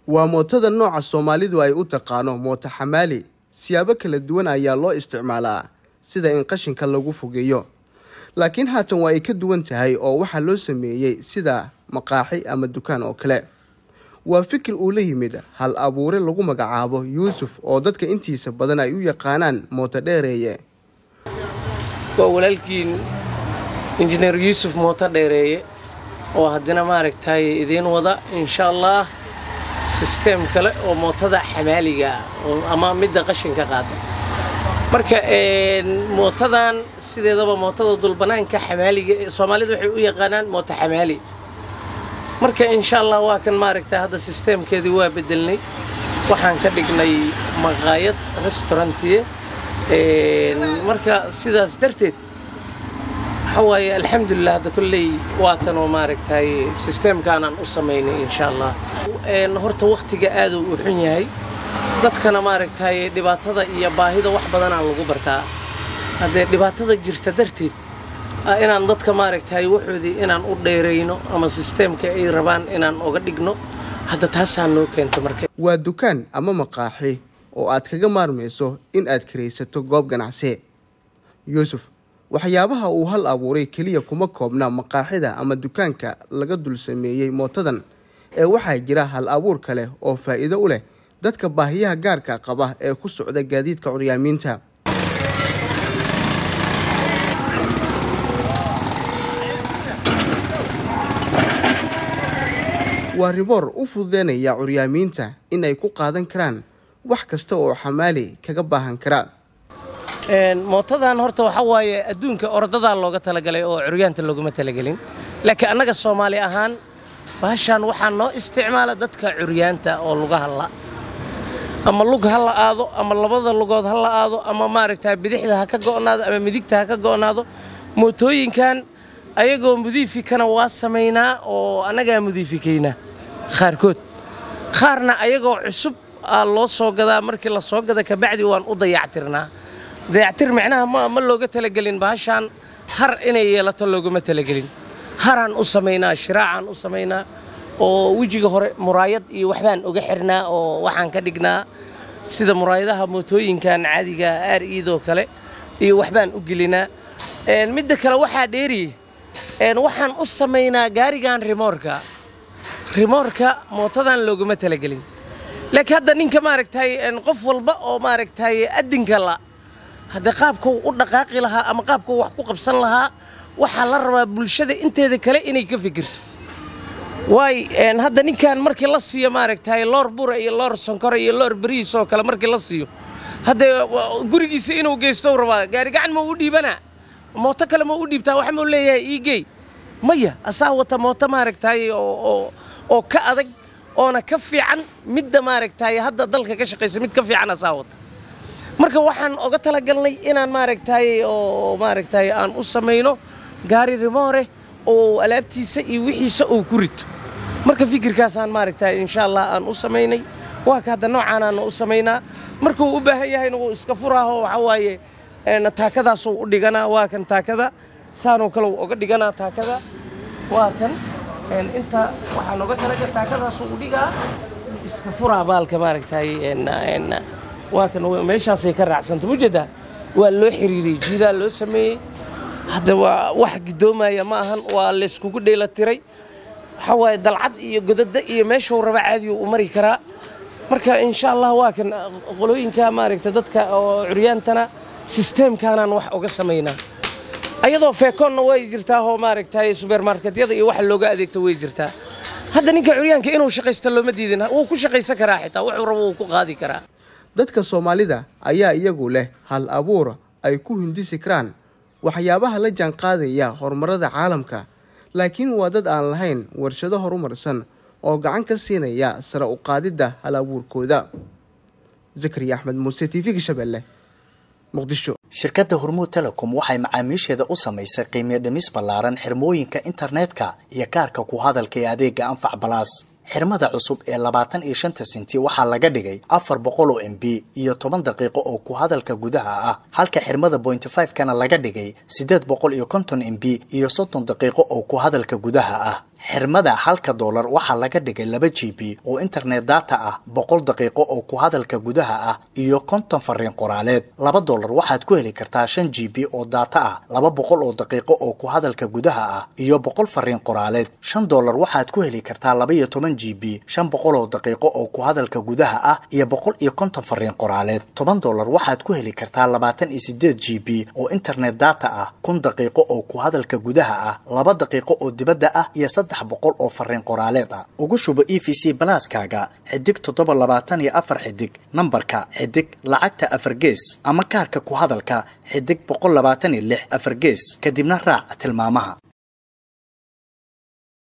waa mootada nooca soomaalidu ay u taqaano mooto xamaali siyaabo kala duwan ayaa loo isticmaalaa sida in qashinka lagu fogeeyo laakiin haatan waa ay ka duwan tahay oo waxaa loo sameeyey sida maqaaxi ama dukaan oo kale waa fikir uu la yimid hal abuure lagu magacaabo yuusuf oo dadka intiisa badan ay u yaqaanaan mooto dheereeye waa walaalkiin injineer yuusuf mooto dheereeye oo haddana maaragtay idiin wada insha allah sisteem kale oo mootada xamaaliga ah ama midda qashinka qaada marka mootadan sideedaba mootada dulbanaanka xamaaliga soomaalida waxay u yaqaanaan mooto xamaali marka insha allah waa kan maaragtay hadda sisteemkeedii waa bedelnay waxaan ka dhignay maqaayad restaurantiye marka sidaas darteed waxa waaye alxamdulilah hadda kolley waatan oo maaragtay sisteemkaanaan u samaynay insha allah horta wakhtiga aaduu u xun yahay dadkana maaragtay dhibaatada iyo baahida wax badanaa lagu bartaa haddee dhibaatada jirta darteed inaan dadka maaragtay waxoodii inaan u dheerayno ama sisteemka ay rabaan inaan oga dhigno hadda taasaa noo keenta marka waa dukaan ama maqaaxi oo aad kaga maarmayso in aad karaysato goob ganacsi yuusuf waxyaabaha uu hal abuuray keliya kuma koobna maqaaxida ama dukaanka laga dul sameeyey mootadan ee waxaa jira hal abuur kale oo faa'iido u leh dadka baahiyaha gaarka qaba ee ku socda gaadiidka curyaamiinta waa riboor u fududeynaya curyaamiinta in ay ku qaadan karaan wax kasta oo xamaali kaga baahan kara mootadan horta waxaa waaye adduunka ordadaa looga talagalay oo curyaanta looguma talagelin laakiin annaga soomaali ahaan baashaan waxaa noo isticmaala dadka curyaanta oo lugaha la ama lug ha la aado ama labada lugood ha la aado ama maaragtaa bidixda ha ka go'naado ama midigta ha ka go'naado mootooyinkan ayagoo mudiifikana waa samaynaa oo annagaa mudiifikaynaa qaarkood qaarna ayagoo cusub aa loo soo gadaa markii la soo gada kabacdi waan u dayactirnaa dayactir micnaha ma looga talagelin baashaan har inay yeelato looguma talagelin haraan u samaynaa shiraacaan u samaynaa oo wejiga hore muraayad iyo waxbaan uga xirnaa oo waxaan ka dhignaa sida muraayadaha mootooyinkan caadiga aar iidoo kale iyo waxbaan u gelinaa midda kale waxaa dheeriye waxaan u samaynaa gaarigan rimoorka rimoorka mootadan looguma talagelin laakiin hadda ninka maaragtay qof walba oo maaragtay addinka la haddee qaabkuu u dhaqaaqi lahaa ama qaabkuu wax ku qabsan lahaa waxaa la rabaa bulshada inteeda kale inay ka fikirto waay hadda ninkan markii la siiyo maaragtay loor bura iyo loor sonkora iyo loor beriis oo kale markii la siiyo haddee gurigiisa inuu geysto rabaa gaari gacan ma u dhiibanaa mooto kale ma u dhiibtaa wax mau leeyahay iigey maya asaa wata mooto maaragtay oo ka adag oona ka fiican midda maaragtay hadda dalka ka shaqaysa mid ka fiican asaa wata marka waxaan oga talagalnay inaan maaragtay oo maaragtay aan u samayno gaari rimoore oo alaabtiisa iyo wixiisa uu ku rito marka fikirkaasaan maaragtay insha allah aan u samaynay waa ka hadda noocaanaana u samaynaa markuu u baahan yahayna wuu iska furaaho waxaa waaye taakadaasuu u dhiganaa waa kan taakada saanoo kale uu oga dhiganaa taakada waa kan inta waxaan oga talaga taakadaasuu u dhigaa iska furaa baalka maaragtay waa kan meeshaasay ka raacsanta mujeedaa waa loo xiriiriyey jiidaa loo sameeyey hadda waa wax gidoomaya ma ahan waa layskugu dheela tiray waxaa waaye dalcad iyo godada iyo meeshuu raba caadi u mari karaa marka insha allah waa kan qolooyinka maaragta dadka oo curyaantana sisteemkaanaan wax uga samaynaa ayadoo feekoonna way jirtaa oo maaragtay subermarketyada iyo waxa looga adeegto way jirtaa hadda ninka curyaanka inuu shaqaysta looma diidin wuu ku shaqaysan karaa xitaa wuxuu rabo wuu ku qaadi karaa dadka soomaalida ayaa iyagu leh hal abuur ay ku hindisi karaan waxyaabaha la jaan qaadaya horumarada caalamka laakiin waa dad aan lahayn warshado horumarsan oo gacan ka siinaya sare u qaadidda hal abuurkooda zakariya axmed muuse t v-ga shabeelle muqdisho shirkadda hormuud telecom waxay macaamiisheeda u samaysay qiimiyo dhimis ballaaran xirmooyinka internetka iyo kaarka ku hadalka ee adeega anfac balaas xirmada cusub ee labaatan iyo shanta senti waxaa laga dhigay afar boqol oo m b iyo toban daqiiqo oo ku hadalka gudaha ah halka xirmada pointy five kana laga dhigay siddeed boqol iyo konton m b iyo soddon daqiiqo oo ku hadalka gudaha ah xirmada halka doolar waxaa laga dhigay laba g b oo internet data ah boqol daqiiqo oo ku hadalka gudaha ah iyo konton fariin qoraaleed laba doolar waxaad ku heli kartaa shan g b oo data ah laba boqol oo daqiiqo oo ku hadalka gudaha ah iyo boqol fariin qoraaleed shan doolar waxaad ku heli kartaa laba iyo toban g b shan boqol oo daqiiqo oo ku hadalka gudaha ah iyo boqol iyo konton fariin qoraaleed toban doolar waxaad ku heli kartaa labaatan iyo sideed g b oo internet data ah kun daqiiqo oo ku hadalka gudaha ah laba daqiiqo oo dibadda ah iyo saddex boqol oo fariin qoraaleed ah ugu shubo e v c balaaskaaga xidig toddoba labaatan iyo afar xidig nambarka xidig lacagta afar gees ama kaarka ku hadalka xidig boqol labaatan iyo lix afar gees kadibna raac tilmaamaha